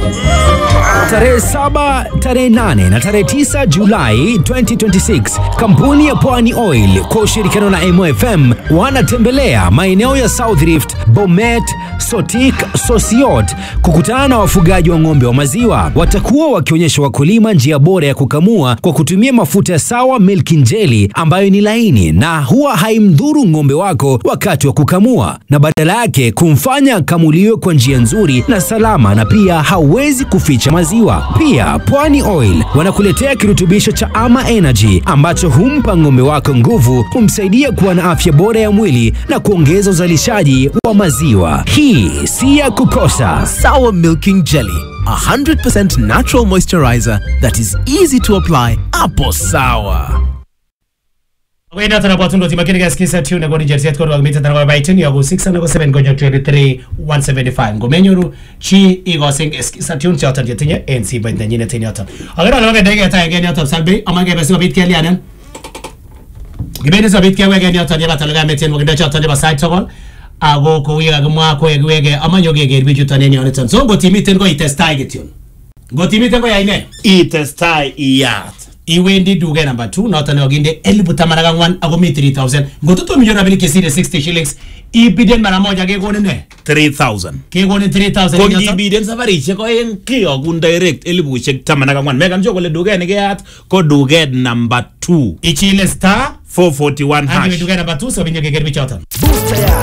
Tarehe 7, tarehe 8 na tarehe 9 Julai 2026, kampuni ya Pwani Oil kwa ushirikiano na MOFM wanatembelea maeneo ya South Rift, Bomet, Sotik, Sosiot kukutana na wafugaji wa ng'ombe wa maziwa. Watakuwa wakionyesha wakulima njia bora ya kukamua kwa kutumia mafuta ya Sawa Milking Jelly ambayo ni laini na huwa haimdhuru ng'ombe wako wakati wa kukamua, na badala yake kumfanya kamuliwe kwa njia nzuri na salama, na pia hauwezi kuficha maziwa. Pia Pwani Oil wanakuletea kirutubisho cha Ama Energy ambacho humpa ng'ombe wako nguvu, humsaidia kuwa na afya bora ya mwili na kuongeza uzalishaji wa maziwa. Hii si ya kukosa. Sour Milking Jelly, a 100% natural moisturizer that is easy to apply. Apple Sour. Wenda tana kwa tundo timakini gaskisa tune kwa Nigeria set kwa mita tana kwa itini ya go 6 na go 7 go 23 175 go menyuru chi igo sing eskisa tune cha tan yetinye NC ba ndanyine tini ata agara lo ga dege ta ngeni ata salbe amage besi bit kali anan gibeni so bit kewe ngeni ata deba talaga meten mo gida cha tan deba side togol ago ko wiga gmwa ko wege amanyo ge ge biju taneni onetan so go timiten go itestai getun go timiten go yaine itestai iyat iwendi duke number 2 noton oginde elibu taman ak ang'wan ako mi 3000 ngototomi rabinik chesire 60 shillings ibiden mara moja kekonin ne 3000 kekonin 3000 ko eng yoto. ngibiden safarishek oeng kiyogun direct elibushek taman ak ang'wan mekan sure kole duket nekeyat ko duket number 2 ichile star 441 akiwe hash duke number 2 sobinyo keker bichoton Booster ya